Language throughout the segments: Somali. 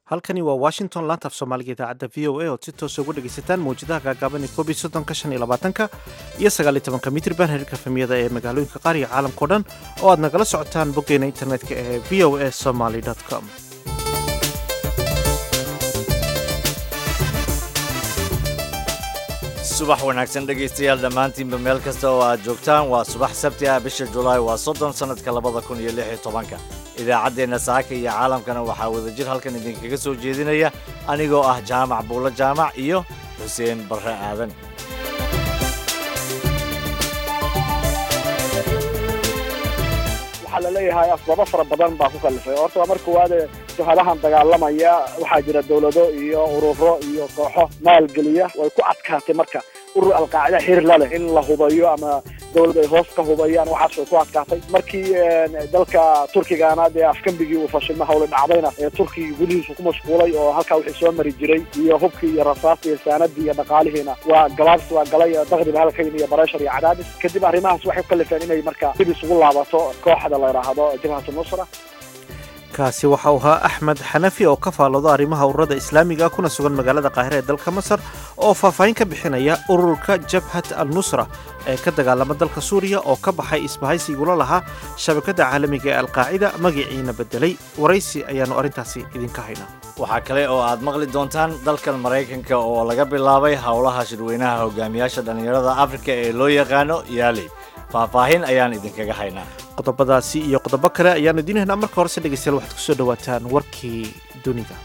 halkani waa washington laanta af soomaaliga idaacadda v o a ood si toosa uga dhegaysataan mawjadaha gaagaaban ee koob iyo soddonka shan iyo labaatanka iyo sagaal iyo tobanka mitriban heerka famiyada ee magaalooyinka qaar iyo caalamkao dhan oo aad nagala socotaan boggeena internetka ee v o a somaly com subax wanaagsan dhegaystayaal dhammaantiinba meel kasta oo aad joogtaan waa subax sabti ah bisha julaay waa soddon sannadka labada kun iyo lix iyo tobanka idaacaddeenna saaka iyo caalamkana waxaa wadajir halkan idinkaga soo jeedinaya anigoo ah jaamac buulo jaamac iyo xuseen barre aadan waxaa laleeyahay asbaabo fara badan baa ku kalifay horta waa mar koowaade jabhadahan dagaalamaya waxaa jira dawlado iyo ururo iyo kooxo maalgeliya way ku adkaatay marka urur alqaacida xir la leh in la hubayo ama dawlad ay hoos ka hubayaan waxaas way ku adkaatay markii dalka turkigana dee afgambigii uu fashilma hawle dhacdayna ee turkiga gudihiisu ku mashquulay oo halkaa wixii soo mari jiray iyo hubkii iyo rasaastii iyo saanadii iyo dhaqaalihiina waa gabaabsi waa galay daqdiba halkayn iyo bareshar iyo cadaadis kadib arrimahaas waxay ku kalifeen inay marka dib isugu laabato kooxda la yidhaahdo jabhatu nusra kaasi waxa uu ahaa axmed xanafi oo ka faallooda arrimaha ururada islaamiga kuna sugan magaalada qaahira ee dalka masar oo faahfaahin ka bixinaya ururka jabhat al nusra ee ka dagaalama dalka suuriya oo ka baxay isbahaysigula lahaa shabakadda caalamiga ee alqaacida magaciina bedelay waraysi ayaannu arrintaasi idinka haynaa waxaa kale oo aad maqli doontaan dalkan maraykanka oo laga bilaabay howlaha shirweynaha hogaamiyaasha dhallinyarada afrika ee loo yaqaano yaali faahfaahin ayaan idinkaga haynaa qodobadaasi iyo qodobo kale ayaannu idiin haynaa marka horese dhegeystayaal waxaad ku soo dhowaataan warkii dunida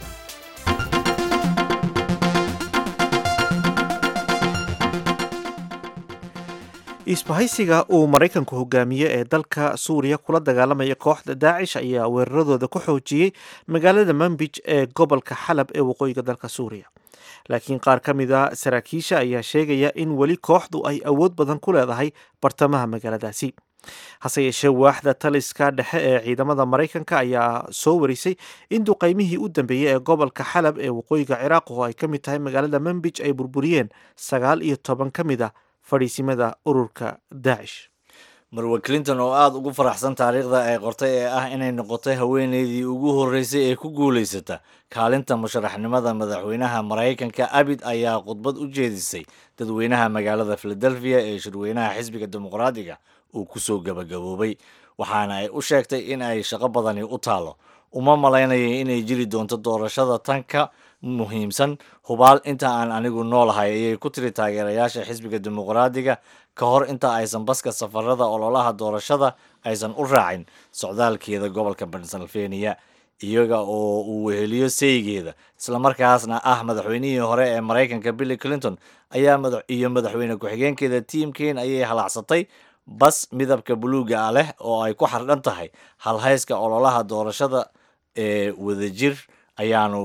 isbahaysiga uu maraykanku hogaamiye ee dalka suuriya kula dagaalamaya kooxda daacish ayaa weeraradooda ku xoojiyey magaalada manbij ee gobolka xalab ee waqooyiga dalka suuriya laakiin qaar ka mid a saraakiisha ayaa sheegaya in weli kooxdu ay awood badan ku leedahay bartamaha magaaladaasi hase yeeshee waaxda taliska dhexe ee ciidamada maraykanka ayaa soo warisay in duqaymihii u dambeeyey ee gobolka xalab ee waqooyiga ciraaq oo ay ka mid tahay magaalada manbij ay burburiyeen sagaal iyo toban ka mid a fadhiisimada ururka daacish marwe clinton oo aada ugu faraxsan taariikhda ay qortay ee ah inay noqotay haweeneydii ugu horreysay ee ku guulaysata kaalinta musharaxnimada madaxweynaha maraykanka abid ayaa khudbad u jeedisay dadweynaha magaalada philadelphia ee shirweynaha xisbiga dimuqraadiga uu kusoo gabagaboobay waxaana ay u sheegtay in ay shaqo badani u taalo uma malaynaya inay jiri doonto doorashada tanka muhiimsan hubaal inta aan anigu noolahay ayay ku tiri taageerayaasha xisbiga dimuqraadiga ka hor inta aysan baska safarada ololaha doorashada aysan u raacin socdaalkeeda gobolka pennsylvania iyaga oo uu weheliyo saygeeda islamarkaasna ah madaxweynihii hore ee maraykanka billy clinton ayaa iyo madaxweyne ku-xigeenkeeda tiimkeen ayay halaacsatay bas midabka buluuga ah leh oo ay ku xardhan tahay halhayska ololaha doorashada ee wadajir ayaanu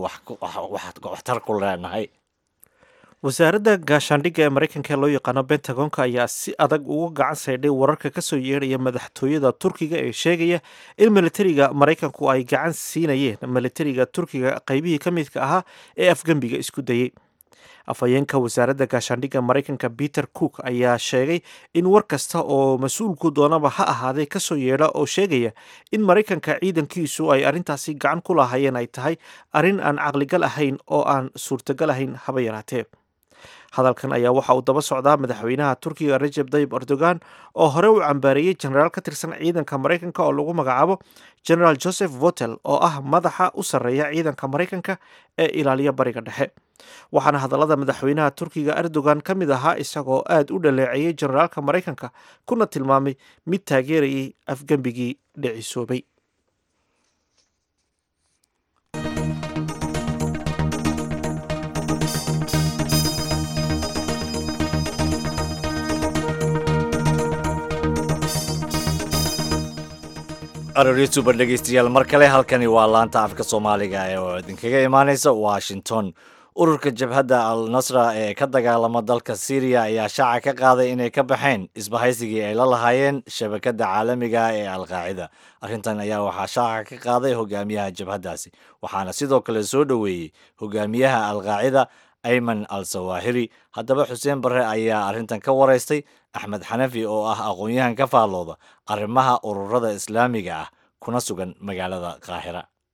waxtar ku leenahay wasaaradda gaashaandhigga ee maraykanka ee loo yaqaano bentagonka ayaa si adag uga gacan saydhay wararka ka soo yeedhaya madaxtooyada turkiga ee sheegaya in militariga maraykanku ay gacan siinayeen militariga turkiga qaybihii ka midka ahaa ee afgembiga isku dayey afhayeenka wasaaradda gaashaandhigga maraykanka peter cook ayaa sheegay in war kasta oo mas-uulku doonaba ha ahaaday kasoo yeedha oo sheegaya in maraykanka ciidankiisu ay arrintaasi gacan ku lahaayeen ay tahay arrin aan caqligal ahayn oo aan suurtagal ahayn haba yaraatee hadalkan ayaa waxa uu daba socdaa madaxweynaha turkiga rajeb tayib erdogan oo hore u cambaareeyey jenaraal ka tirsan ciidanka maraykanka oo lagu magacaabo generaal joseph votel oo ah madaxa u sarreeya ciidanka maraykanka ee ilaaliya bariga dhexe waxaana hadallada madaxweynaha turkiga erdogan ka mid ahaa isagoo aad u dhaleeceeyey jenaraalka maraykanka kuna tilmaamay mid taageerayay afgembigii dhicisoobay arooriyatuba dhegaystayaal mar kale halkani waa laanta afka soomaaliga ee oo idinkaga imaaneysa washington ururka jabhadda al nasra ee ka dagaalama dalka syriya ayaa shaaca ka qaaday inay ka baxeen isbahaysigii ay la lahaayeen shabakadda caalamiga ee alqaacida arrintan ayaa waxaa shaaca ka qaaday hogaamiyaha jabhaddaasi waxaana sidoo kale soo dhoweeyey hogaamiyaha alqaacida ayman al sawaahiri haddaba xuseen barre ayaa arrintan ka waraystay axmed xanafi oo ah aqoon-yahan ka faallooda arrimaha ururada islaamiga ah kuna sugan magaalada qaahira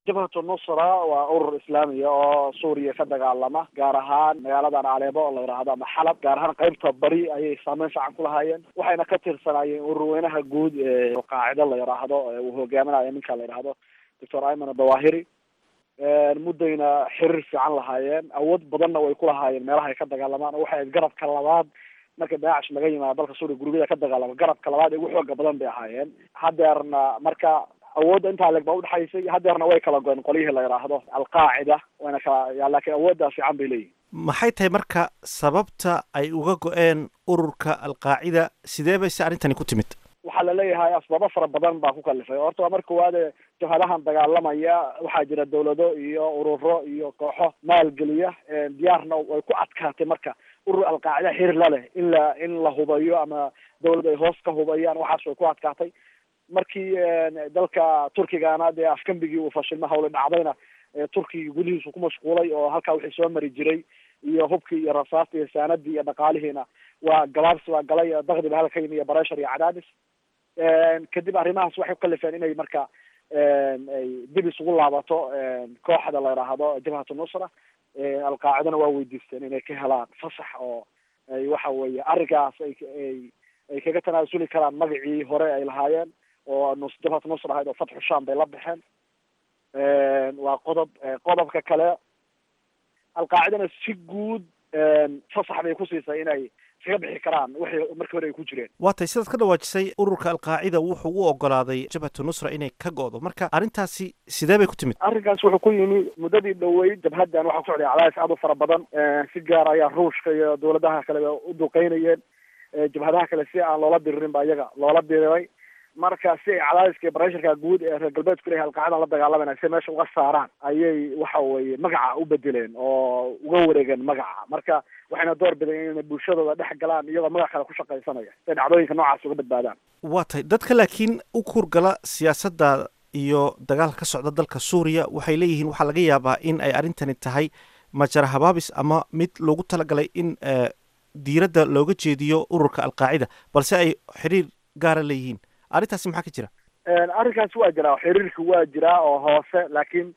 jabhatu nusra waa urur islaamiya oo suuriya ka dagaalama gaar ahaan magaaladan aleebo oo la yidhaahdo ama xalab gaar ahaan qeybta bari ayay saameyn fiican ku lahaayeen waxayna ka tirsanaayeen ururweynaha guud ee qaacido la yidhaahdo uu hogaaminayo ninka la yidhaahdo doctor ayman dawahiri muddayna xiriir fiican lahaayeen awood badanna way ku lahaayeen meelaha ay ka dagaalamaan oo waxay ahayd garabka labaad marka daacish laga yimaado dalka suuriya gurubyada ka dagaalama garabka labaad ee ugu xooga badan bay ahaayeen hadeerna marka awoodda intaa leeg baa udhexaysay hadeerna way kala goeen qolyihii la yidhaahdo alqaacida wayna kala laakiin awooddaa fiican bay leeyihin maxay tahay marka sababta ay uga go-een ururka alqaacida sidee bay si arrintani ku timid waxaa laleeyahay asbaabo fara badan baa ku kalifay horta waa marka waade jabhadahan dagaalamaya waxaa jira dawlado iyo ururo iyo kooxo maalgeliya diyaarna way ku adkaatay marka urur alqaacida xir la leh in la in la hubayo ama dawlad ay hoos ka hubayaan waxaas way ku adkaatay markii dalka turkigana dee afgambigii uu fashilma hawle dhacdayna turkiga gudihiisu ku mashquulay oo halkaa wixii soo mari jiray iyo hubkii iyo rasaasta iyo saanadii iyo dhaqaalihiina waa gabaabsi waa galay dakdi ba halka yimi iyo bareshar iyo cadaadis kadib arrimahaas waxay ku kalifeen inay marka ay dib isugu laabato kooxda la yidhaahdo jabhatu nusra alqaacidana waa weydiisteen inay ka helaan fasax oo ay waxa weeye arrinkaas ay ay ay kaga tanaasuli karaan magacii hore ay lahaayeen oo nus jabhatu nusra ahayd oo fatxu sham bay la baxeen waa qodob qodobka kale alqaacidana si guud fasax bay ku siisay inay iskaga bixi karaan wixii markii hore ay ku jireen waa tay sidaad ka dhawaajisay ururka alqaacida wuxuu u ogolaaday jabhatu nusra inay ka go-do marka arrintaasi sidee bay ku timid arrinkaas wuxuu ku yimi muddadii dhoweyd jabhaddan waxaa ku socday cadaadis aad u fara badan si gaar ayaa ruushka iyo dawladaha kaleba u duqeynayeen jabhadaha kale si aan loola diririn ba iyaga loola diriray marka si ay cadaadiska iyo baresharka guud ee reer galbeedku leeyahay alqaacidan la dagaalamayna si meesha uga saaraan ayay waxa weeye magaca u bedeleen oo uga wareegeen magaca marka waxayna door bideen inay bulshadooda dhex galaan iyagoo magac kale ku shaqaysanaya si ay dhacdooyinka noocaas uga badbaadaan waa tay dadka laakiin u kurgala siyaasadda iyo dagaalka ka socda dalka suuriya waxay leeyihiin waxaa laga yaabaa in ay arrintani tahay majara habaabis ama mid loogu talagalay in diiradda looga jeediyo ururka alqaacida balse ay xiriir gaara leeyihiin arrintaasi maxaa ka jira arrinkaasi waa jiraa xiriirka waa jiraa oo hoose laakiin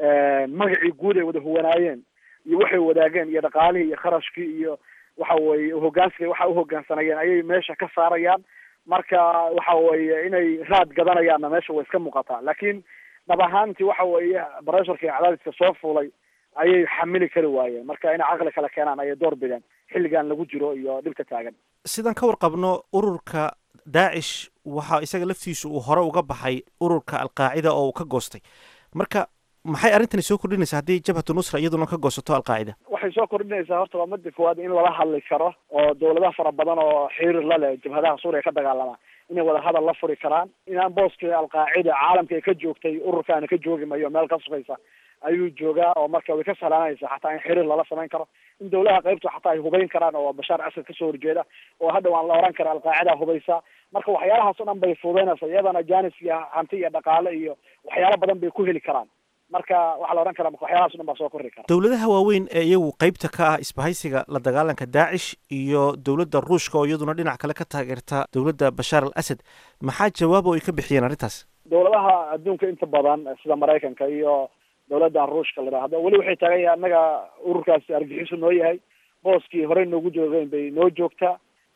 magacii guud ay wada huwanaayeen iyo waxay wadaageen iyo dhaqaalihii iyo kharashkii iyo waxa weeye hogaansiga waxa uhogaansanayeen ayay meesha ka saarayaan marka waxa weeye inay raad gadanayaanna meesha way iska muuqataa laakiin dhab ahaantii waxa weeye baresharka iyo cadaadiska soo fuulay ayay xamili kari waayeen marka inay caqli kale keenaan ayay door bideen xilligan lagu jiro iyo dhibka taagan sidaan ka warqabno ururka daacish waxaa isaga laftiisu uu hore uga baxay ururka alqaacida oo uu ka goostay marka maxay arrintani soo kordhinaysaa haddii jabhatu nusra iyaduna ka goosato alqaacida waxay soo kordhinaysaa horta waa mada koowaad in lala hadli karo oo dawladaha fara badan oo xiriir la leh jabhadaha suuriya ka dagaalama inay wada hadal la furi karaan inaan booskii alqaacida caalamka ay ka joogtay ururkaana ka joogi mayo meel ka sugaysa ayuu joogaa oo marka way ka salaanaysaa xataa in xiriir lala samayn karo in dawlaha qaybtu xataa ay hubayn karaan oo bashaar asad kasoo horjeeda oo hadhow aan la oran kara alqaacida hubaysa marka waxyaalahaas o dhan bay fududaynaysa iyadana janis iyo hanti iyo dhaqaale iyo waxyaalo badan bay ku heli karaan marka waxaa la odhan karaa marka waxyaalahaas o dhan baa soo korri kara dowladaha waaweyn ee iyagu qeybta ka ah isbahaysiga la dagaalanka daacish iyo dowladda ruushka oo iyaduna dhinac kale ka taageerta dowladda bashaar al asad maxaa jawaabo ay ka bixiyeen arrintaas dowladaha adduunka inta badan sida maraykanka iyo dowladdan ruushka la yidhaahdo weli waxay taagan yahay annaga ururkaasi argixisu noo yahay booskii horey noogu joogeen bay noo joogtaa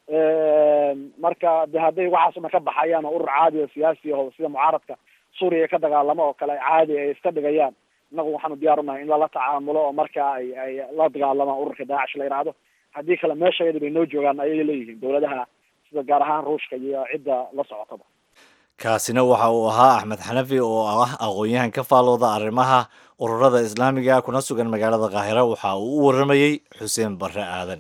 marka de hadday waxaas o dhan ka baxayaan oo urur caadi oo siyaasi aho sida mucaaradka suuriya ka dagaalamo oo kale caadi ay iska dhigayaan innagu waxaanu diyaar unahay in lala tacaamulo oo marka ay ay la dagaalamaan ururka daacish la yidhaahdo haddii kale meeshayada bay noo joogaan ayay leeyihiin dowladaha sida gaar ahaan ruushka iyo cidda la socotaba kaasina waxa uu ahaa axmed xanafi oo ah aqoon-yahan ka faalooda arrimaha ururada islaamiga kuna sugan magaalada kaahira waxa uu u waramayey xuseen barre aadan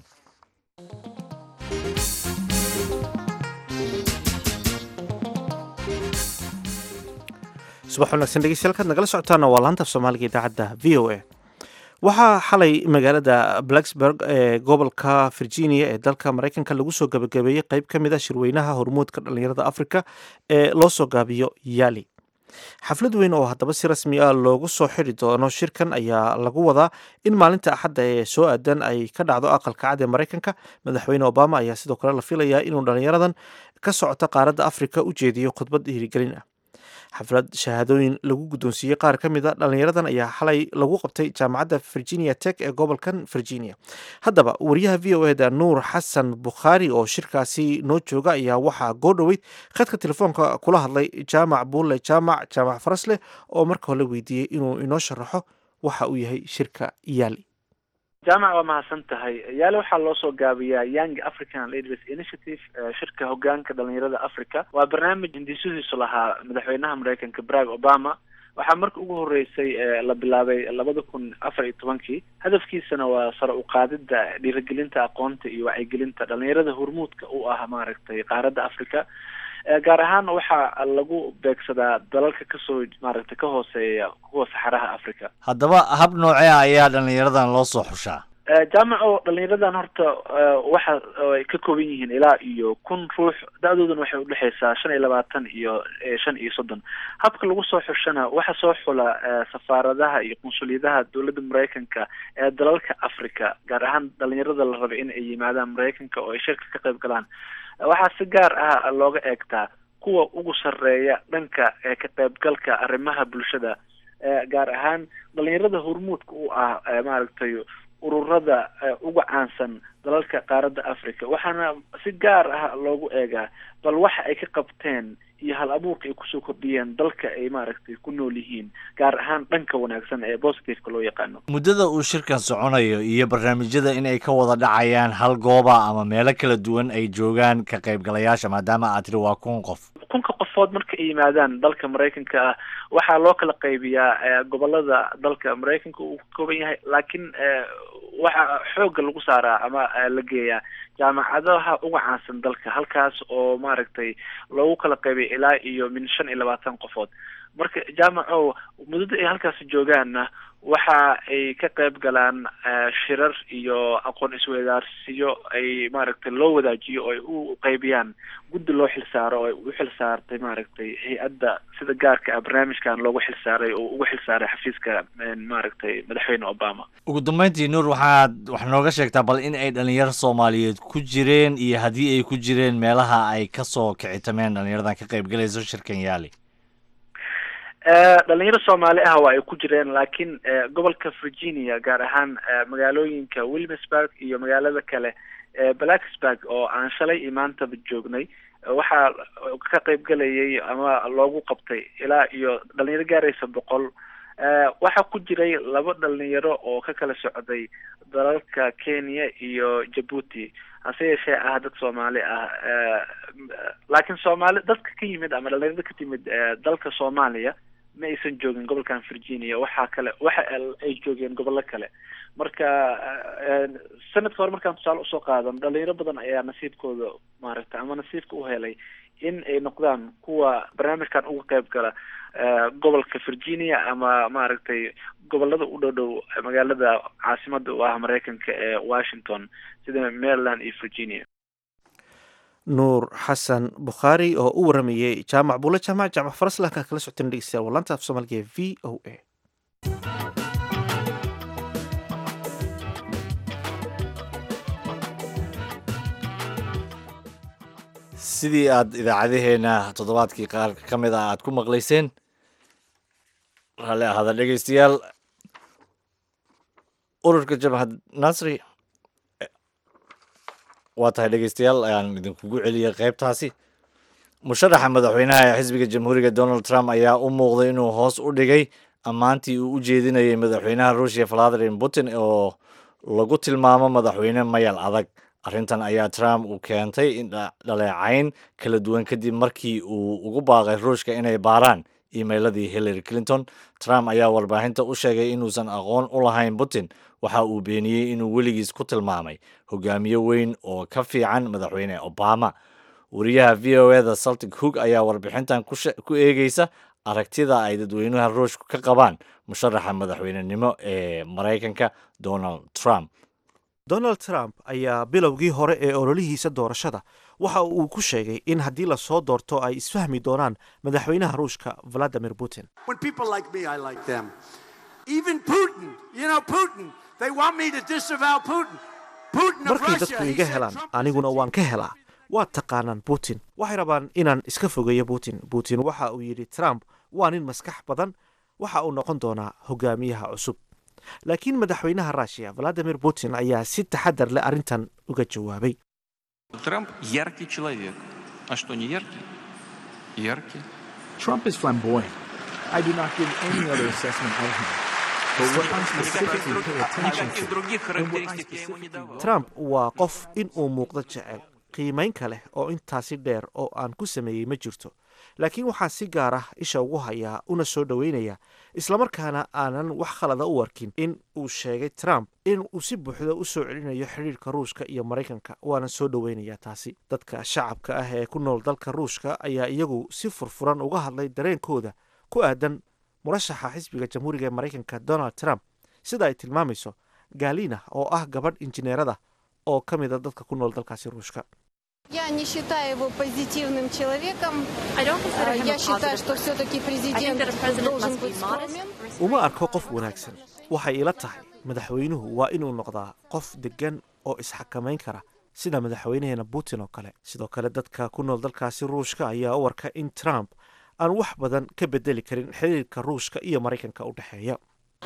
subax wanaagsan dhegeystayaal kaad nagala socotaana waa laanta af soomaaliga idaacadda v o a waxaa xalay magaalada blacksburg ee gobolka virginia ee dalka maraykanka lagu soo gabagabeeyey qeyb ka mid a shirweynaha hormuudka dhallinyarada africa ee loo soo gaabiyo yali xaflad weyn oo haddaba si rasmi ah loogu soo xiri doono shirkan ayaa lagu wadaa in maalinta axadda ee soo aadan ay ka dhacdo aqalka cad ee maraykanka madaxweyne obama ayaa sidoo kale la filayaa inuu dhallinyaradan ka socota qaaradda africa u jeediyo khudbad dhiirigelin ah xaflad shahaadooyin lagu guddoonsiiyey qaar ka mid a dhallinyaradan ayaa xalay lagu qabtay jaamacadda virginia tech ee gobolkan virginia haddaba wariyaha v o eda nuur xasan bukhaari oo shirkaasi noo jooga ayaa waxaa goo dhoweyd khadka telefoonka kula hadlay jaamac buulle jaamac jaamac farasleh oo marka hore weydiiyey inuu inoo sharaxo waxa uu yahay shirka yaali jaamac waa mahadsan tahay yaale waxaa loo soo gaabiyaa young african leaders initiative shirka hogaanka dhalinyarada africa waa barnaamij hindisudiisu lahaa madaxweynaha mareykanka barack obama waxaa marka ugu horeysay la bilaabay labada kun afar iyo tobankii hadafkiisana waa sare uqaadida dhiirigelinta aqoonta iyo wacyigelinta dhalinyarada hormuudka u ah maaragtay qaaradda africa gaar ahaan waxaa lagu beegsadaa dalalka kasoo maaragtay ka hooseeya kuwa saxaraha africa haddaba hab noocee ayaa dhallinyaradan loo soo xushaa jaamaco dhalinyaradan horta waxa ay ka kooban yihiin ilaa iyo kun ruux da-dooduna waxay udhexeysaa shan iyo labaatan iyo shan iyo soddon habka lagu soo xushana waxa soo xula safaaradaha iyo qunsuliyadaha dowladda mareykanka ee dalalka africa gaar ahaan dhalinyarada la raba in ay yimaadaan mareykanka oo ay shirka ka qayb galaan waxaa si gaar ah looga eegtaa kuwa ugu sarreeya dhanka ka qaybgalka arrimaha bulshada gaar ahaan dhalinyarada hormuudka u ah maaragtay ururada uga caansan dalalka qaaradda africa waxaana si gaar ah loogu eegaa bal waxa ay ka qabteen iyo hal abuurka ay kusoo kordhiyeen dalka ay maaragtay ku nool yihiin gaar ahaan dhanka wanaagsan ee positiveka loo yaqaano muddada uu shirkan soconayo iyo barnaamijyada in ay ka wada dhacayaan hal gooba ama meelo kala duwan ay joogaan ka qaybgalayaasha maadaama aad tiri waa kun qof kunka qofood marka ay yimaadaan dalka maraykanka ah waxaa loo kala qaybiyaa gobolada dalka maraykanka uu ka kooban yahay laakiin waxaa xoogga lagu saaraa ama la geeyaa jaamacadaha uga caansan dalka halkaas oo maaragtay loogu kala qaybay ilaa iyo min shan iyo labaatan qofood marka jaamaco muddada ay halkaasi joogaanna waxa ay ka qayb galaan shirar iyo aqoon isweydaarsiyo ay maaragtay loo wadaajiyo oo ay u qaybiyaan guddi loo xilsaaro oo ay u xilsaartay maaragtay hay-adda sida gaarka ah barnaamijkan loogu xilsaaray oo ugu xilsaaray xafiiska maaragtay madaxweyne obama ugu dambeyntii nuur waxaad wax nooga sheegtaa bal in ay dhalinyaro soomaaliyeed ku jireen iyo haddii ay ku jireen meelaha ay kasoo kicitameen dhalinyaradan ka qayb galayso shirkan yaali dhalinyaro soomaali ah waa ay ku jireen laakiin gobolka virginia gaar ahaan magaalooyinka wilmsburg iyo magaalada kale blacksburg oo aan shalay iyo maantaba joognay waxaa ka qayb galayay ama loogu qabtay ilaa iyo dhalinyaro gaaraysa boqol waxaa ku jiray laba dhalinyaro oo ka kala socday dalalka kenya iyo jabuuti hase yeeshee ah dad soomaali ah laakiin soomaali dadka ka yimid ama dhalinyarada ka timid dalka soomaaliya ma aysan joogin gobolkan virginia waxaa kale waxa ay joogeen gobollo kale marka sanadka hore markaan tusaale usoo qaadan dhalinyaro badan ayaa nasiibkooda maaragtay ama nasiibka u helay in ay noqdaan kuwa barnaamijkan uga qayb gala gobolka virginia ama maaragtay gobolada u dhow dhow magaalada caasimada u ah mareykanka ee washington sida maryland iyo virginia nuur xasan bukhaari oo u waramayey jaamac buule jaamac jaamac faraslaanka kala socoteen dhegeystayaal walanta af soomaaliga ee v o a sidii aad idaacadaheena toddobaadkii qaar ka mid ah aad ku maqlayseen raalli ahaada dhegeystayaal ururka jabhad nasri waa tahay dhegeystayaal ayaan idinkugu celiyay qaybtaasi musharaxa madaxweynaha ee xisbiga jamhuuriga donald trump ayaa u muuqday inuu hoos u dhigay ammaantii uu u jeedinayay madaxweynaha ruushia valadimir putin oo lagu tilmaamo madaxweyne mayal adag arrintan ayaa trump uu keentay in dhaleecayn kala duwan kadib markii uu ugu baaqay ruushka inay baaraan emailadii hillary clinton trump ayaa warbaahinta u sheegay inuusan aqoon u lahayn putin waxa uu beeniyey inuu weligiis ku tilmaamay hogaamiye weyn oo ka fiican madaxweyne obama wariyaha v o eda saltic hoog ayaa warbixintan ku eegeysa aragtida ay dadweynaha ruushku ka qabaan musharaxa madaxweynenimo ee maraykanka donald trump donald trump ayaa bilowgii hore ee ololihiisa doorashada waxa uu ku sheegay in haddii lasoo doorto ay isfahmi doonaan madaxweynaha ruushka valadimir putin markay dadku iga helaan aniguna waan ka helaa waa taqaanaan putin waxay rabaan inaan iska fogeeyo putin putin waxa uu yidhi trump waa nin maskax badan waxa uu noqon doonaa hogaamiyaha cusub laakiin madaxweynaha ruushiya valadimir putin ayaa si taxadar leh arrintan uga jawaabay Трамп яркий человек. А что, не яркий? Яркий. Trump is flamboyant. I do not give any other assessment of him. But what I specifically pay attention Никаких to, других and what I характеристик я ему не specifically давал. trump waa qof in uu muuqdo jecel qiimaynka leh oo intaasi dheer oo aan ku sameeyey ma jirto laakiin waxaan si gaar ah isha ugu hayaa una soo dhoweynaya islamarkaana aanan wax khalada u arkin in uu sheegay trump in uu si buuxda u soo celinayo xidhiirka ruushka iyo maraykanka waana soo dhoweynayaa taasi dadka shacabka ah ee ku nool dalka ruushka ayaa iyagu si furfuran uga hadlay dareenkooda ku aadan murashaxa xisbiga jamhuuriga ee maraykanka donald trump sida ay tilmaamayso galina oo ah gabadh injineerada oo ka mida dadka ku nool dalkaasi ruushka Я не считаю его позитивным человеком. I don't consider А, him Я a считаю, positive что все-таки I think президент that a president должен must be быть modest. скромен. uma arko qof wanaagsan waxay ila tahay madaxweynuhu waa inuu noqdaa qof deggan oo isxakamayn kara sida madaxweynaheena putin oo kale sidoo kale dadka ku nool dalkaasi ruushka ayaa u arka in trump aan wax badan ka bedeli karin xiriirka ruushka iyo maraykanka u dhexeeya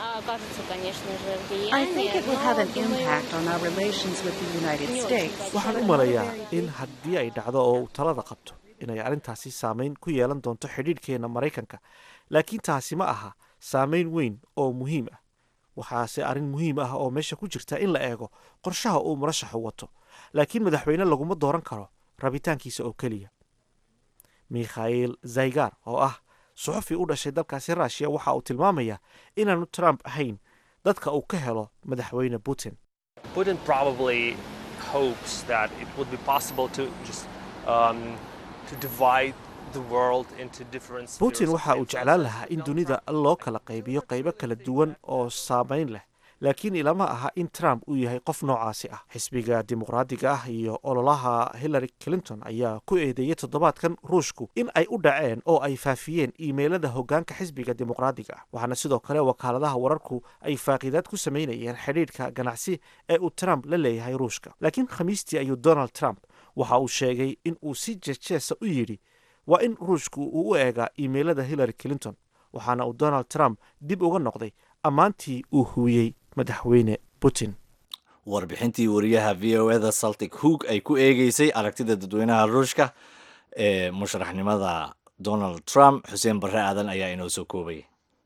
I think it will have an impact on our relations with the United States. waxaan u malayaa in haddii ay dhacdo oo uu talada qabto inay arrintaasi saameyn ku yeelan doonto xidhiidhkeena maraykanka laakiin taasi ma aha saameyn weyn oo muhiim ah waxaase arrin muhiim ah oo meesha ku jirta in la eego qorshaha uu murashaxu wato laakiin madaxweyne laguma dooran karo rabitaankiisa oo keliya mikhail zaygar oo ah suxufi u dhashay dalkaasi ruushiya waxa uu tilmaamayaa inaanu trump ahayn dadka uu ka helo madaxweyne putin Putin probably hopes that it would be possible to just um, to divide the world into different spheres putin of waxa uu influence. jeclaan lahaa in dunida loo kala qaybiyo qaybo kala duwan oo saamayn leh laakiin ilama aha in trump uu yahay qof noocaasi ah xisbiga dimuqraadiga ah iyo ololaha hillary clinton ayaa ku eedeeyey toddobaadkan ruushku in ay u dhaceen oo ay faafiyeen iimeylada hoggaanka xisbiga dimuqraadiga ah waxaana sidoo kale wakaaladaha wararku ay faaqiidaad ku samaynayeen xidhiidhka ganacsi ee uu trump la leeyahay ruushka laakiin khamiistii ayuu donald trump waxa uu sheegay in uu si jeejeesa u yidhi waa in ruushku uu u eegaa iimeylada hillary clinton waxaana uu donald trump dib uga noqday ammaantii uu huwiyey madaxweyne putin warbixintii wariyaha v o eda saltic hoog ay ku eegeysay aragtida dadweynaha ruushka ee musharaxnimada donald trump xuseen barre aadan ayaa inoo soo koobay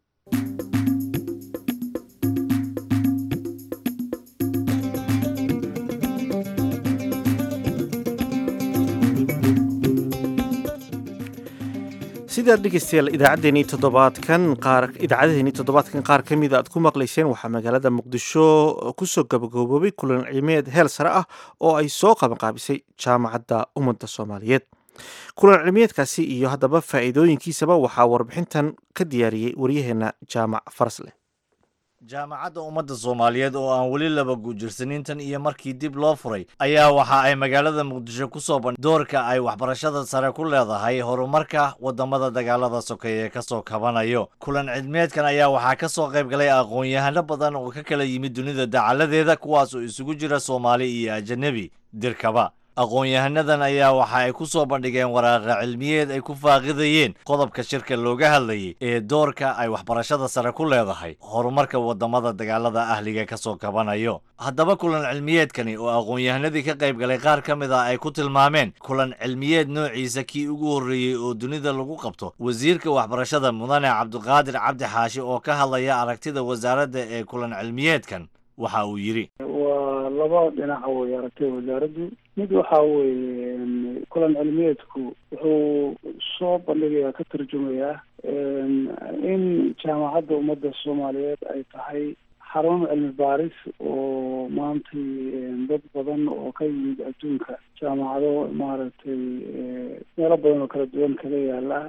sidaad dhegeystayaal idaacaddeenii toddobaadkan qaar idaacadaheennii toddobaadkan qaar ka mida aad ku maqlayseen waxaa magaalada muqdisho kusoo gabagooboobay kulan cilmiyeed heel sare ah oo ay soo qabanqaabisay jaamacadda ummadda soomaaliyeed kulan cilmiyeedkaasi iyo haddaba faa'iidooyinkiisaba waxaa warbixintan ka diyaariyey waryaheena jaamac farasleh jaamacadda ummadda soomaaliyeed oo aan weli laba guujirsanin tan iyo markii dib loo furay ayaa waxa ay magaalada muqdisho ku soo bandh doorka ay waxbarashada sare ku leedahay horumarka waddamada dagaalada sokeeye ka soo kabanayo kulan cilmiyeedkan ayaa waxaa ka soo qayb galay aqoon-yahano badan oo ka kala yimid dunida dacaladeeda kuwaas oo isugu jira soomaali iyo ajanabi dirkaba aqoon-yahanadan ayaa waxa ay ku soo bandhigeen waraaqa cilmiyeed ay ku faaqidayeen qodobka shirka looga hadlayay ee doorka ay waxbarashada sare ku leedahay horumarka waddamada dagaalada ahliga ka soo kabanayo haddaba kulan cilmiyeedkani oo aqoon-yahanadii ka qayb galay qaar ka mid ah ay ku tilmaameen kulan cilmiyeed noociisa kii ugu horreeyey oo dunida lagu qabto wasiirka waxbarashada mudane cabdiqaadir cabdi xaashi oo ka hadlaya aragtida wasaaradda ee kulan cilmiyeedkan waxa uu yidhi waa laba dhinaca wey aragtay wasaaraddu mid waxa weeye kulan cilmiyeedku wuxuu soo bandhigayaa ka tarjumayaa in jaamacadda ummadda soomaaliyeed ay tahay xarun cilmi baaris oo maantay dad badan oo ka yimid adduunka jaamacado maaragtay meelo badan oo kala duwan kaga yaala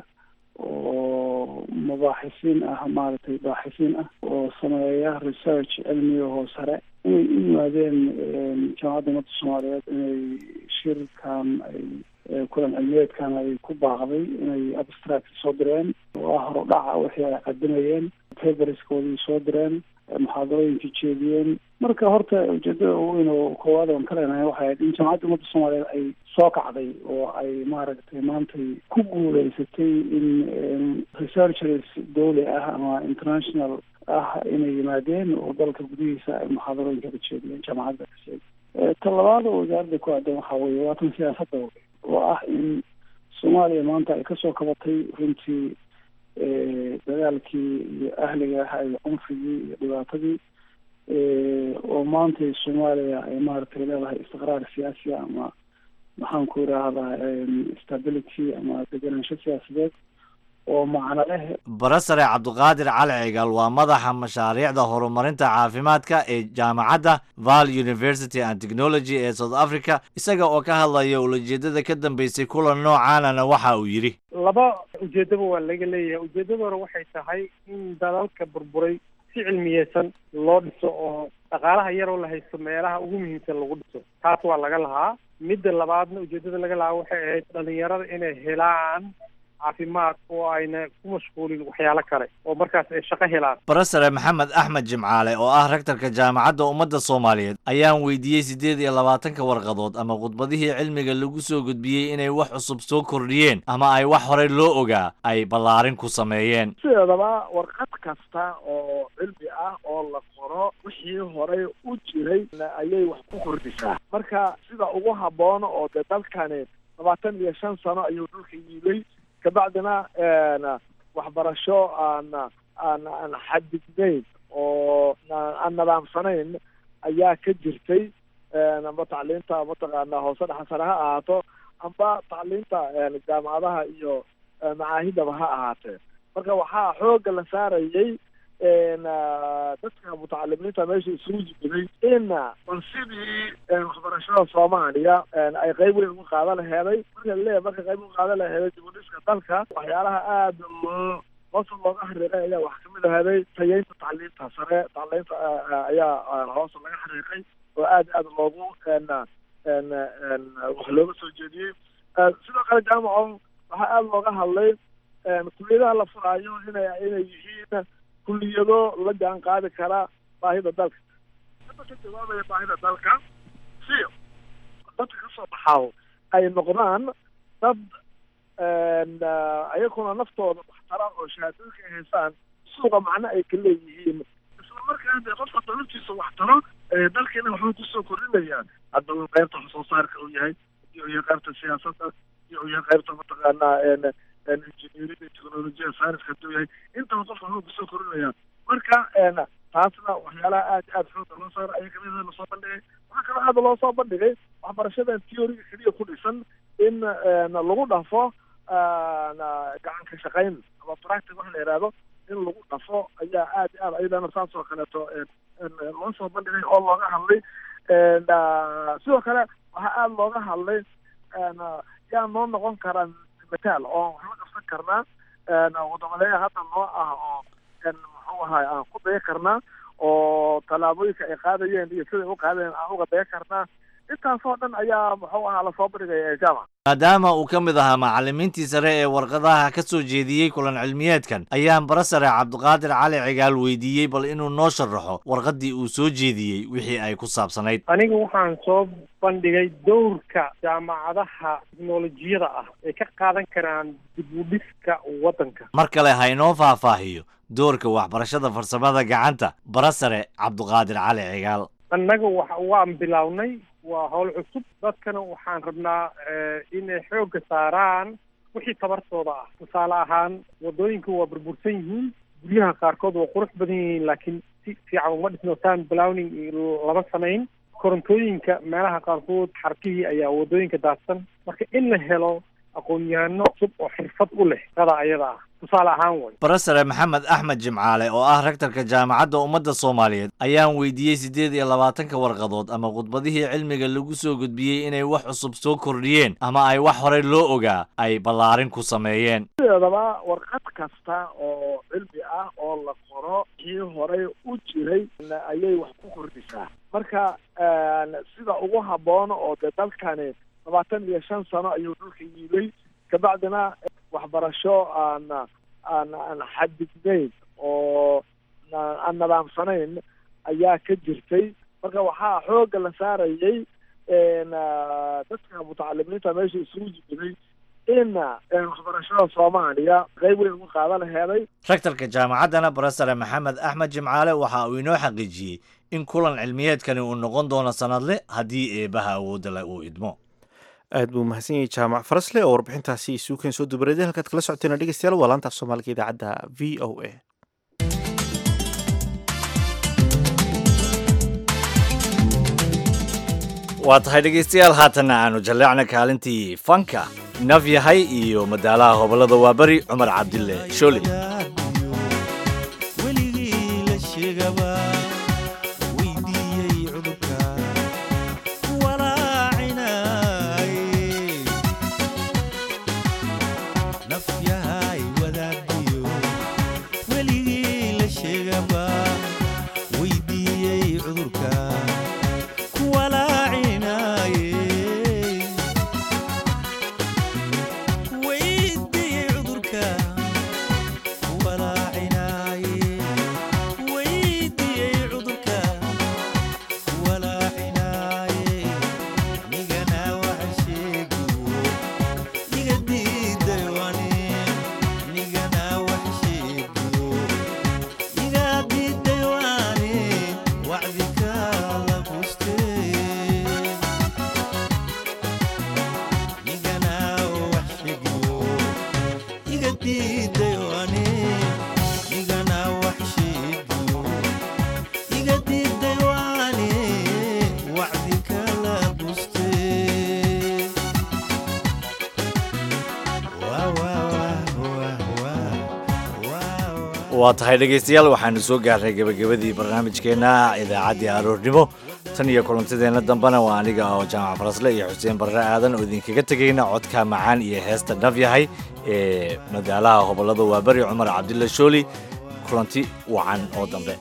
oo mabaaxisiin ah maaragtay baaxisiin ah oo sameeya research cilmiga hoo sare inay u yimaadeen jaamacadda ummadda soomaaliyeed inay shirkan ay kulan cilmiyeedkan ay ku baaqday inay abstract soo direen oo ah horudhaca wixii ay qadimayeen paperskoodii soo direen muxaadarooyinka jeediyeen marka horta ujeedada ugu weyn oo koowaad oon ka leenahay waxay ahayd in jamacadda ummadda soomaaliyeed ay soo kacday oo ay maaragtay maantay ku guuleysatay in researchers dowli ah ama international ah inay yimaadeen oo dalka gudihiisa ay muxaadarooyinka ka jeediyeen jaamacadda ka sheegay ta labaad oo wasaaradda ku aadan waxaa weeye waa tan siyaasadda oo ah in soomaaliya maanta ay kasoo kabatay runtii dagaalkii iyo ahliga ah iyo cunfigii iyo dhibaatadii oo maanta soomaaliya ay maaragtay leedahay istiqraar siyaasi ama maxaan ku idhaahdaa stability ama degenaansho siyaasadeed oo macno leh barasare cabdiqaadir cali cigaal waa madaxa mashaariicda horumarinta caafimaadka ee jaamacadda val university and technology ee south africa isaga oo ka hadlaya ulajeedada ka dambeysay kulan noocaanana waxa uu yidhi laba ujeedaba waa laga leeyahay ujeedada hore waxay tahay in dalalka burburay si cilmiyeysan loo dhiso oo dhaqaalaha yaroo la haysto meelaha ugu muhiimsan lagu dhiso taas waa laga lahaa midda labaadna ujeedada laga lahaa waxay ahayd dhalinyarada inay helaan caafimaad oo ayna ku mashquulin waxyaalo kale oo markaas ay shaqo helaan barasare maxamed axmed jimcaale oo ah rektorka jaamacadda ummadda soomaaliyeed ayaan weydiiyey siddeed iyo labaatanka warqadood ama khudbadihii cilmiga lagu soo gudbiyey inay wax cusub soo kordhiyeen ama ay wax horey loo ogaa ay ballaarin ku sameeyeen sideedaba warqad kasta oo cilmi ah oo la qoro wixii horey u jiray ayay wax ku kordhisaa marka sida ugu habboon oo dee dalkani labaatan iyo shan sano ayuu dhulka yiilay kabacdina waxbarasho aan aan aan xadidnayn oo aan nidaamsanayn ayaa ka jirtay amba tacliinta mataqaana hoose dhexasare ha ahaato amba tacliinta jaamacadaha iyo macaahidaba ha ahaatee marka waxaa xoogga la saarayay dadka mutacalimiinta meesha isugu yimiday in bal sidii waxbarashada soomaaliya ay qayb weyn uga qaadan laheeday marka laleeyahay marka qayb uga qaadan laheeday dibudhiska dalka waxyaalaha aada loo hoosa looga xariiqay ayaa wax kamid aheeday tayeynta tacliinta sare tacliinta ayaa hoosa laga xariiqay oo aad aad loogu wax looga soo jeediyey sidoo kale jaamaco waxaa aada looga hadlay kuliyadaha la furaayo inay inay yihiin kuliyado la jaan qaadi kara baahida dalka hadda ka jawaabaya baahida dalka si dadka kasoo baxaaw ay noqdaan dad ayaguna naftooda waxtara oo shahaadooyinka ay haystaan suuqa macno ay ka leeyihiin isla markaa dee qofka dalabtiisa waxtaro dalkeena waxbay kusoo kordhinayaan hadda uu qaybta wax soo saarka uu yahay iyo iyo qaybta siyaasadda iyo iyo qaybta mataqaanaa engineering technologiya science haduu yahay intaba qofka waxbuu kusoo korinaya marka taasna waxyaalaha aad aad xooga loo saara ayaa kamid lasoo bandhigay waxaa kaloo aada loo soo bandhigay waxbarashadan theoryga keliya ku dhisan in lagu dhafo gacan ka shaqayn ama practic waxa la yihahdo in lagu dhafo ayaa aad aad ayadana saas oo kaleeto loo soo bandhigay oo looga hadlay sidoo kale waxaa aada looga hadlay yaa noo noqon karaa mataal oo waxla qabsan karnaa wadamadeya hadda noo ah oo muxuu ahay aan ku daya karnaa oo tallaabooyinka ay qaadayeen iyo siday u qaadayeen aan uga daya karnaa intaasoo dhan ayaa muxuu ahaa lasoo bandhigaya jaamac maadaama uu ka mid ahaa macallimiintii sare ee warqadaha ka soo jeediyey kulan cilmiyeedkan ayaan barasare cabdiqaadir cali cigaal weydiiyey bal inuu noo sharaxo warqaddii uu soo jeediyey wixii ay ku saabsanayd aniga waxaan soo bandhigay dowrka jaamacadaha teknolojiyada ah ay ka qaadan karaan dib u dhiska waddanka mar kale ha inoo faahfaahiyo doorka waxbarashada farsamada gacanta barasare cabdiqaadir cali cigaal annaga wa waan bilownay waa howl cusub dadkana waxaan rabnaa inay xoogga saaraan wixii tabartooda ah tusaale ahaan waddooyinka waa burbursan yihiin guryaha qaarkood waa qurux badan yihiin laakiin si fiican uma dhisno town blowning lama samayn korontooyinka meelaha qaarkood xarkihii ayaa waddooyinka daadsan marka in la helo aqoon-yahano cusub oo xirfad u leh shaqada ayada ah tusaale ahaan way barasare maxamed axmed jimcaale oo ah rektorka jaamacadda ummadda soomaaliyeed ayaan weydiiyey siddeed iyo labaatanka warqadood ama khudbadihii cilmiga lagu soo gudbiyey inay wax cusub soo kordhiyeen ama ay wax horey loo ogaa ay ballaarin ku sameeyeen sideedaba warqad kasta oo cilmi ah oo la qoro kii horey u jiray ayay wax ku kordhisaa marka sida ugu habboon oo dee dalkani labaatan iyo shan sano ayuu dhulka yiilay kabacdina waxbarasho aan aan aan xadidnayn oo aan nidaamsanayn ayaa ka jirtay marka waxaa xoogga la saarayay dadka mutacalimiinta meesha isugu jiray in waxbarashada soomaaliya qayb weyn uga qaada laheeday rektarka jaamacaddana barasare maxamed axmed jimcaale waxa uu inoo xaqiijiyey in kulan cilmiyeedkani uu noqon doono sanadle haddii eebaha awoodda le uu idmo aad buu mahadsan yahay jaamac farasle oo warbixintaasi isuukeen soo dubareeday halkaad kala socoteena dhegeystayaal waa laanta af soomaaliga idaacadda v o a waa tahay dhegaystayaal haatanna aanu jalleecna kaalintii fanka naf yahay iyo madaalaha hobolada waaberi cumar cabdille shooli waa tahay dhegaystayaal waxaanu soo gaarnay gebagabadii barnaamijkeenna idaacaddii aroornimo tan iyo kulantadeenna dambena waa aniga oo jaamac farasle iyo xuseen barre aadan oo idinkaga tegayna codka macaan iyo heesta dhab yahay ee madaalaha hobolada waaberi cumar cabdilla shooli kulanti wacan oo dambe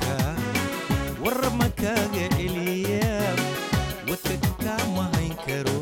war ma kaga celiya wadka kama hayn karo